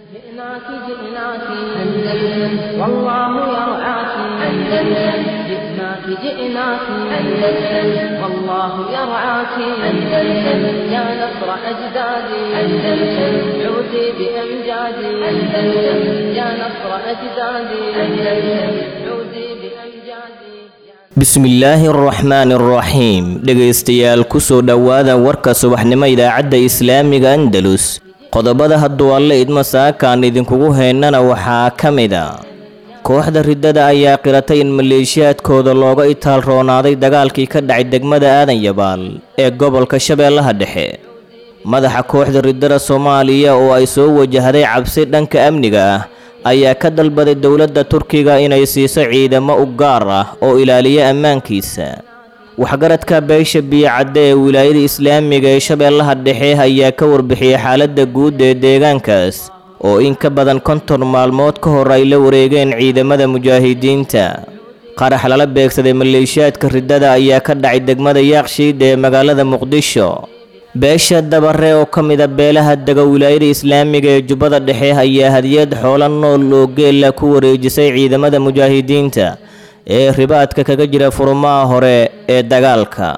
جئناك جئناك أندلس والله يرعاك أندلس جئناك جئناك أندلس والله يرعاك أندلس يا نصر أجدادي أندلس عودي بأمجادي أندلس يا نصر أجدادي أندلس عودي بأمجادي bismillaahi araxmaani araxiim dhegaystayaal kusoo dhowaada warka subaxnimo idaacadda islaamiga andalus qodobada hadduu alle idmo saakaan idinkugu heynana waxaa ka mid a kooxda riddada ayaa qiratay in maleeshiyaadkooda looga itaal roonaaday dagaalkii ka dhacay degmada aadan yabaal ee gobolka shabeellaha dhexe madaxa kooxda riddada soomaaliya oo ay soo wajahday cabsi dhanka amniga ah ayaa ka dalbaday dowladda turkiga inay siiso ciidamo u gaar ah oo ilaaliya ammaankiisa waxgaradka beesha biyocadde ee wilaayada islaamiga ee shabeellaha dhexe ayaa ka warbixiyey xaaladda guud ee deegaankaas oo in ka badan konton maalmood ka hor ay la wareegeen ciidamada mujaahidiinta qarax lala beegsaday maleeshiyaadka riddada ayaa ka dhacay degmada yaaqshiid ee magaalada muqdisho beesha dabare oo ka mida beelaha dega wilaayada islaamiga ee jubbada dhexe ayaa hadiyad xoolo nool oo geela ku wareejisay ciidamada mujaahidiinta ee ribaadka kaga jira furmaha hore ee dagaalka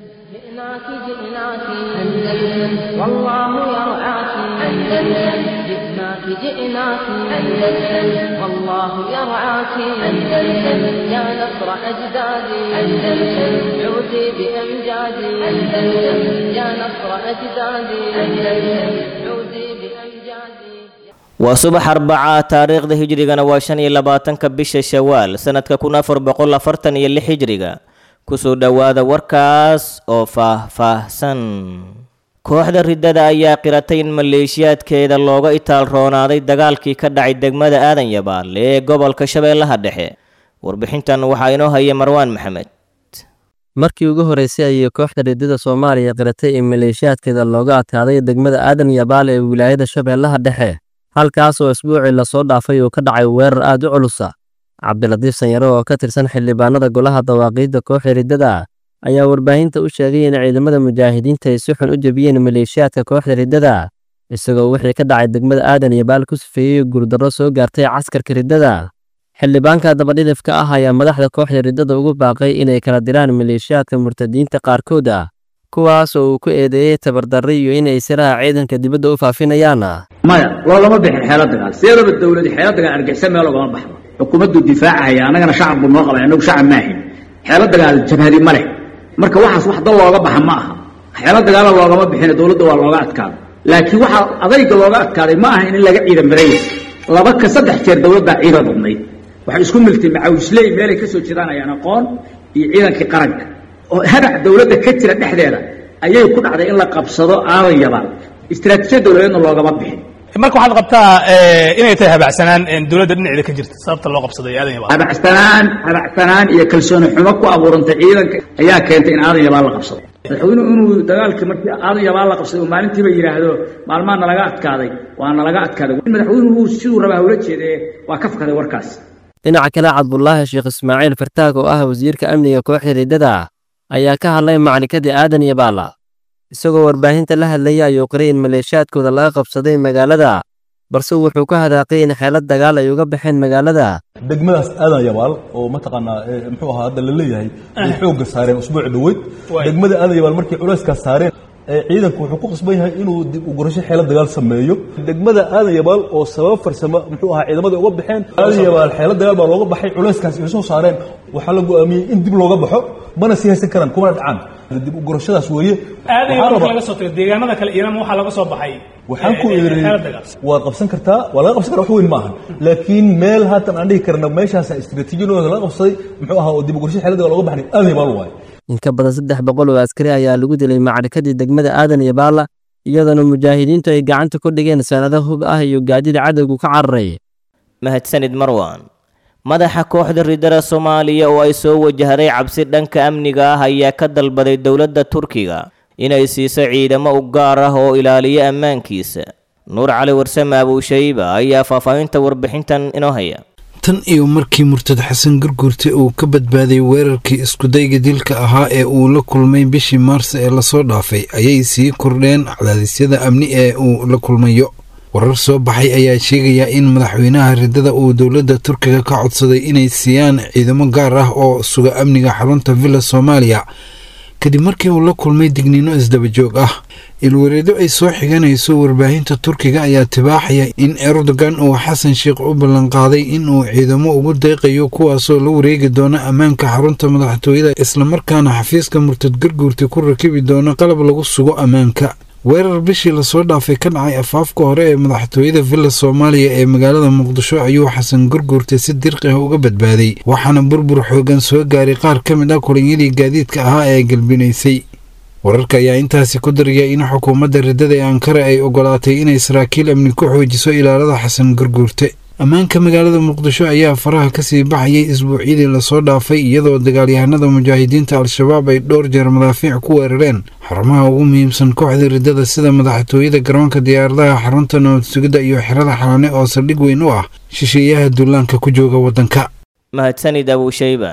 جئناك جئناك أندلس والله يرعاك أندلس جئناك جئناك أندلس والله يرعاك أندلس يا نصر أجدادي أندلس عودي بأمجادي أندلس يا نصر أجدادي أندلس عودي بأمجادي waa subax arbacaa taariikhda hijrigana waa shan iyo labaatanka bisha shawaal sanadka kun afar boqol afartan iyo lix hijriga kusoo dhowaada warkaas oo faah-faahsan kooxda riddada ayaa qiratay in maleeshiyaadkeeda looga itaal roonaaday dagaalkii ka dhacay degmada aadan yabaal ee gobolka shabeellaha dhexe warbixintan waxaa inoo haya marwaan maxamed markii ugu horreysay ayay kooxda riddada soomaaliya qiratay in maleeshiyaadkeeda looga adkaaday degmada aadan yabaal ee wilaayada shabeellaha dhexe halkaas oo isbuucii lasoo dhaafay uu ka dhacay weerar aad u culusa cabdilatiif sanyare oo ka tirsan xildhibaanada golaha dawaaqiidda kooxda riddada ayaa warbaahinta u sheegay in ciidamada mujaahidiinta ay si xun u jebiyeen maleeshiyaadka kooxda riddada isagoo wixii ka dhacay degmada aadan yabaal ku sifeeyey guurdarro soo gaartay caskarka riddada xildhibaanka dabadhidifka ah ayaa madaxda kooxda riddada ugu baaqay inay kala diraan maleeshiyaadka murtadiinta qaarkood ah kuwaas oo uu ku eedeeyey tabardarri iyo inay siraha ciidanka dibadda u faafinayaan maya loolama bixin xeelo dagaal sideedaba dawladi xeelo dagaal argixisa meel ogama baxdo xukuumaddu difaacahaya annagana shacab buu noo qabay annagu shacab maahin xeelo dagaal jabhadi ma leh marka waxaas wax dal looga baxa ma aha xeelo dagaala loogama bixin dowladda waa looga adkaaday laakiin waxaa adayga looga adkaaday ma aha in laga ciidan baraya laba ka saddex jeer dowladdaa ciidan badnayd waxay isku miltay macawisley meelay ka soo jeedaan ayaan aqoon iyo ciidankii qaranka oo hadac dowladda ka jira dhexdeeda ayay ku dhacday in la qabsado aadan yabaal istiraatiijiyad dowladeedna loogama bixin marka waxaad qabtaa inay tahay habacsanaan dowladda dhinaceeda ka jirta sababta loo qabsaday aadan yabaal habacsanaan habacsanaan iyo kalsooni xumo ku abuurantay ciidanka ayaa keentay in aadan yabaal la qabsado madaxweynuhu inuu dagaalkii markii aadan yabaal la qabsaday uu maalintiiba yidhaahdo maalmaha nalaga adkaaday waa nalaga adkaaday madaxweynuhu siduu rabaa hula jeedee waa ka fakaday warkaas dhinaca kale cabdulaahi sheekh ismaaciil fartaag oo ah wasiirka amniga kooxda riddada ayaa ka hadlay maclikadii aadan yabaala isagoo warbaahinta la hadlayay ayuu qiray in maleeshiyaadkooda laga qabsaday magaalada balse wuxuu ka hadaaqay in xeelad dagaal ay uga baxeen magaalada degmadaas aadan yabaal oo mataqaanaa muxuu ahaa hadda la leeyahay ay xoogga saareen usbuuc dhoweyd degmada aadan yabaal markay culayskaas saareen ciidanku wuxuu ku qasban yahay inuu dib u gurasho xeelad dagaal sameeyo degmada aadan yabaal oo sabab farsamo muxuu ahaa ciidamada uga baxeen aadan yabaal xeelad dagaal baa looga baxay culayskaas ay soo saareen waxaa la go'aamiyey in dib looga baxo mana sii haysan karaan kumana dhacaan dib u gurashadaas weeye aadan yabaal marka laga soo tago deegaanada kale iyana waxaa laga soo baxay waxaan ku iri waad qabsan kartaa waa laga qabsan karaa wax weyn ma ahan laakiin meel haatan aan dhihi karna meeshaasa istiraatiijiyadooda laga qabsaday muxuu ahaa oo dib u gurasho xeelad dagaal looga baxnay aadan yabaal waaye in ka badan saddex boqol oo askari ayaa lagu dilay macrikadii degmada aadan yabaala iyadoona mujaahidiintu ay gacanta ku dhigeen sanado hub ah iyo gaadida cadowgu ka cararay mahadsanid marwan madaxa kooxda riddada soomaaliya oo ay soo wajahday cabsi dhanka amniga ah ayaa ka dalbaday dowladda turkiga inay siiso ciidamo u gaar ah oo ilaaliya ammaankiisa nuur cali warsame abuushayba ayaa faahfaahinta warbixintan inoo haya tan iyo markii murtad xasan garguurte uu ka badbaaday weerarkii iskudayga dilka ahaa ee uu la kulmay bishii maars ee lasoo dhaafay ayay sii kordheen cadaadisyada amni ee uu la kulmayo warar soo baxay ayaa sheegaya in madaxweynaha riddada uu dowladda turkiga ka codsaday inay siiyaan ciidamo gaar ah oo suga amniga xarunta villa soomaaliya kadib markii uu la kulmay digniino isdabajoog ah ilwareedo ay soo xiganayso warbaahinta turkiga ayaa tibaaxaya in erdogan uu xasan sheikh u ballanqaaday in uu ciidamo ugu deeqayo kuwaasoo la wareegi doono ammaanka xarunta madaxtooyada islamarkaana xafiiska murtad garguurta ku rakibi doono qalab lagu sugo ammaanka weerar bishii lasoo dhaafay ka dhacay afaafka hore ee madaxtooyada villa soomaaliya ee magaalada muqdisho ayuu xasan gurguurta si dirqi ah uga badbaaday waxaana burbur xoogan soo gaaray qaar ka mid ah kulanyadii gaadiidka ahaa ee galbinaysay wararka ayaa intaasi ku daraya in xukuumadda riddada ee ankara ay ogolaatay inay saraakiil amni ku xoojiso ilaalada xasan gurguurte ammaanka magaalada muqdisho ayaa faraha kasii baxayay isbuucyadii lasoo dhaafay iyadoo dagaalyahanada mujaahidiinta al-shabaab ay dhowr jeer madaafiic ku weerareen xarumaha ugu muhiimsan kooxda riddada sida madaxtooyada garoonka diyaaradaha xarunta nabad sugidda iyo xerada xalane oo saldhig weyn u ah shisheeyaha duulaanka ku jooga waddanka mahadsanid abuushayba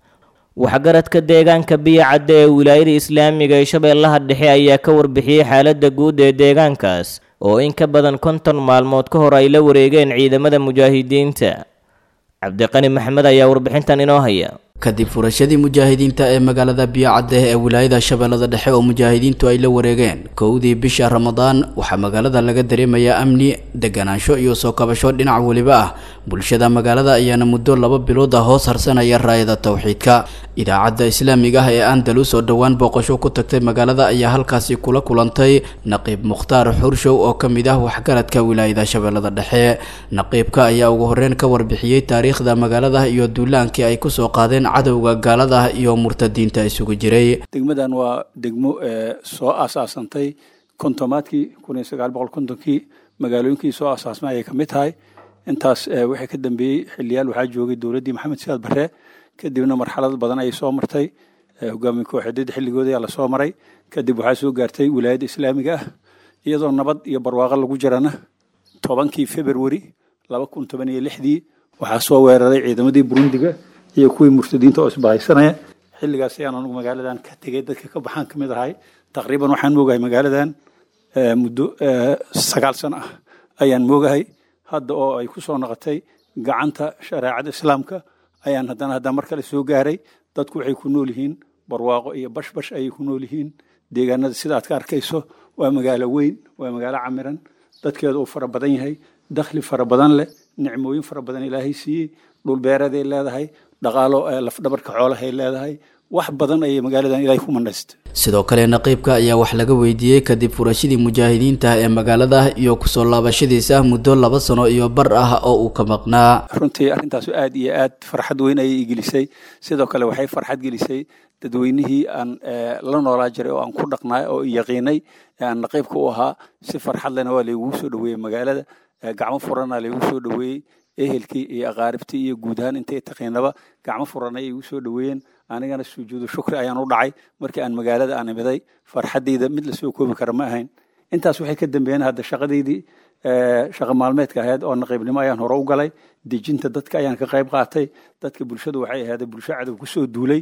waxgaradka deegaanka biyacadda ee wilaayada islaamiga ee shabeellaha dhexe ayaa ka warbixiyey xaaladda guud ee deegaankaas oo in ka badan konton maalmood ka hor ay la wareegeen ciidamada mujaahidiinta cabdiqani maxamed ayaa warbixintan inoo haya kadib furashadii mujaahidiinta ee magaalada biyocadde ee wilaayada shabeellada dhexe oo mujaahidiintu ay la wareegeen kowdii bisha ramadaan waxaa magaalada laga dareemayaa amni deganaansho iyo soo kabasho dhinac weliba ah bulshada magaalada ayaana muddo laba bilood ah hoos harsanaya raayada towxiidka idaacadda islaamiga ah ee andalus oo dhowaan booqasho ku tagtay magaalada ayaa halkaasi kula kulantay naqiib mukhtaar xurshow oo ka mid ah waxgaradka wilaayada shabeellada dhexe naqiibka ayaa ugu horreyn ka warbixiyey taariikhda magaalada iyo duulaankii ay kusoo qaadeen cadowga gaalada iyo murtadiinta isugu jiray degmadan waa degmo soo aasaasantay kontomaadkii kun iyo sagaal boqol kontonkii magaalooyinkii soo aasaasmay ayay kamid tahay intaas waxay ka dambeeyey xiliyaal waxaa joogay dowladdii maxamed siyaad barre kadibna marxalad badan ayay soo martay hogaamiye kooxeedyada xilligooda ayaa lasoo maray kadib waxaa soo gaartay wilaayadda islaamiga ah iyadoo nabad iyo barwaaqo lagu jirana tobankii februari laba kun toban iyo lixdii waxaa soo weeraray ciidamadii burundiga iyo kuwii murtadiinta oo isbahaysanaya xilligaas ayaan anugu magaaladan ka tegay dadka ka baxaan kamid ahay taqriiban waxaan moogahay magaaladan muddo sagaal sano ah ayaan moogahay hadda oo ay ku soo noqotay gacanta shareecada islaamka ayaan haddana haddana mar kale soo gaaray dadku waxay ku nool yihiin barwaaqo iyo bashbash ayay ku nool yihiin deegaanada sida aad ka arkayso waa magaalo weyn waa magaalo camiran dadkeeda uu fara badan yahay dakhli fara badan leh nicmooyin fara badan ilaahay siiyey dhulbeereeday leedahay dhaqaalo lafdhabarka xoolahay leedahay wax badan ayay magaaladan ilaahay ku mandhaystay sidoo kale naqiibka ayaa wax laga weydiiyey kadib furashadii mujaahidiinta ee magaalada iyo kusoo laabashadiisa muddo laba sano iyo bar ah oo uu ka maqnaa runtii arrintaasu aad iyo aad farxad weyn ayay igelisay sidoo kale waxay farxad gelisay dadweynihii aan la noolaa jiray oo aan ku dhaqnay oo yaqiinay aan naqiibka u ahaa si farxad lena waa laygugu soo dhaweeyey magaalada gacmo furana laygu soo dhaweeyey ehelkii iyo aqaaribtii iyo guud ahaan intay taqiinaba gacmo furan ayay igu soo dhaweeyeen anigana sujuudu shukri ayaan u dhacay markii aan magaalada aan imiday farxaddayda mid lasoo koobi kara ma ahayn intaas waxay ka dambeeyeen hadda shaqadeydii shaqa maalmeedka ahayd oo naqiibnimo ayaan hore u galay dejinta dadka ayaan ka qayb qaatay dadka bulshadu waxay ahayd bulsho cadow kusoo duulay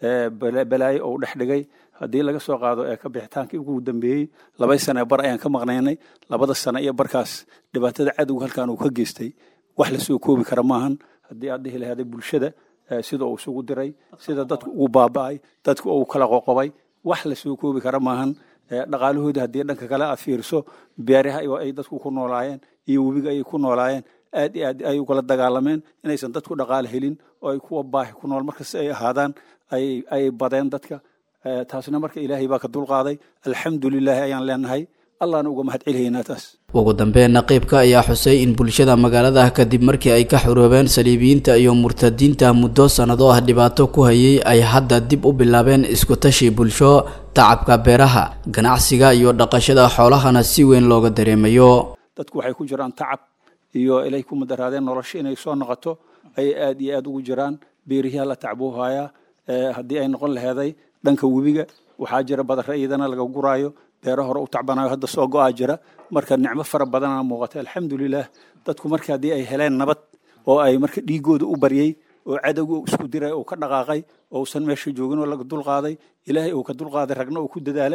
balaayo oo dhex dhigay haddii laga soo qaado ee ka bixitaankii ugu dambeeyey labay sane bar ayaan ka maqnaynay labada sane iyo barkaas dhibaatada cadowga halkan uu ka geystay wax lasoo koobi kara maahan haddii aad dhihi lahaaday bulshada sida uu isugu diray sida dadku ugu baaba'ay dadku uu kala qoqobay wax lasoo koobi kara maahan dhaqaalahooda haddii dhanka kale aad fiiriso beeraha ay dadku ku noolaayeen iyo webiga ayay ku noolaayeen aad iyo aad ay ugala dagaalameen inaysan dadku dhaqaale helin oo ay kuwa baahi ku nool markasta ay ahaadaan ayay badeen dadka taasna marka ilaahay baa ka dulqaaday alxamdulilaahi ayaan leenahay allahna uga mahad celihaynaa taas ugu dambeyn naqiibka ayaa xusay in bulshada magaalada kadib markii ay ka xuroobeen saliibiyiinta iyo murtadiinta muddo sannado ah dhibaato ku hayay ay hadda dib u bilaabeen iskutashi bulsho tacabka beeraha ganacsiga iyo dhaqashada xoolahana si weyn looga dareemayo dadku waxay ku jiraan tacab iyo ilay ku madaraadeen nolosha inay soo noqoto ayay aad iyo aad ugu jiraan beerihiha la tacbuuhayaa haddii ay noqon laheeday dhanka webiga waxaa jira badare iyadana laga guraayo beero hore u tacbanayo hadda soo go-aa jira marka nicmo fara badana muuqata alxamdulilah dadku marka haddii ay heleen nabad oo ay marka dhiigooda u baryey oo cadowga isku diray oo ka dhaqaaqay ousan meesha joogin oo laga dulqaaday ilaahay uu ka dulqaaday ragna uu ku dadaalay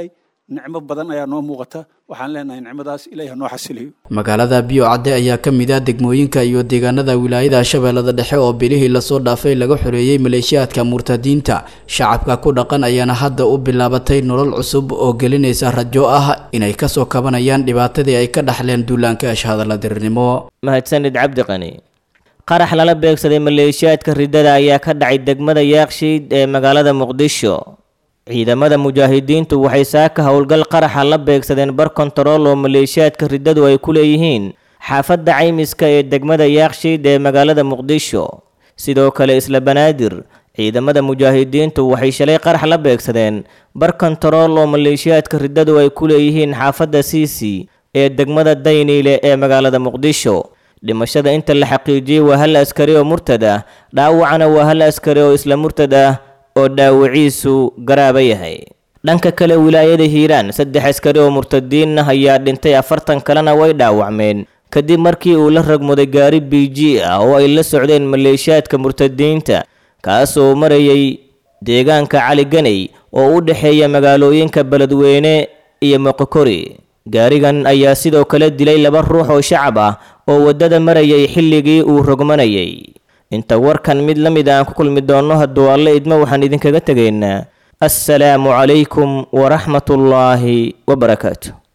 nicmo badan ayaa noo muuqata waxaan leenahay nicmadaas ilahi ha noo xasiliyo magaalada biyo cadde ayaa ka mid ah degmooyinka iyo deegaanada wilaayada shabeellada dhexe oo bilihii lasoo dhaafay laga xoreeyey maleeshiyaadka murtadiinta shacabka ku dhaqan ayaana hadda u bilaabatay nolol cusub oo gelinaysa rajo ah inay kasoo kabanayaan dhibaatadii ay ka dhaxleen duulaanka ashhadalla dirirnimo mahadsanid cabdiqani qarax lala beegsaday maleeshiyaadka riddada ayaa ka dhacay degmada yaaqshiid ee magaalada muqdisho ciidamada mujaahidiintu waxay saaka howlgal qaraxa la beegsadeen bar kontarool oo maleeshiyaadka riddadu ay ku leeyihiin xaafadda caymiska ee degmada yaaqshiid ee magaalada muqdisho sidoo kale isla banaadir ciidamada mujaahidiintu waxay shalay qarax la beegsadeen bar kontarool oo maleeshiyaadka riddadu ay ku leeyihiin xaafadda siisi ee degmada dayniile ee magaalada muqdisho dhimashada inta la xaqiijiyey waa hal askari oo murtad ah dhaawacana waa hal askari oo isla murtad ah oo dhaawiciisu garaaba yahay dhanka kale wilaayada hiiraan saddex askari oo murtadiin ah ayaa dhintay afartan kalena way dhaawacmeen kadib markii uu la ragmuday gaari b g ah oo ay la socdeen maleeshiyaadka murtadiinta kaasoo marayay deegaanka cali ganey oo u dhexeeya magaalooyinka beledweyne iyo moqokori gaarigan ayaa sidoo kale dilay laba ruux oo shacab ah oo waddada marayay xilligii uu rogmanayay inta warkan mid la mid aan ku kulmi doonno hadduu alle idmo waxaan idinkaga tegaynaa assalaamu calaykum waraxmatullaahi wabarakaatu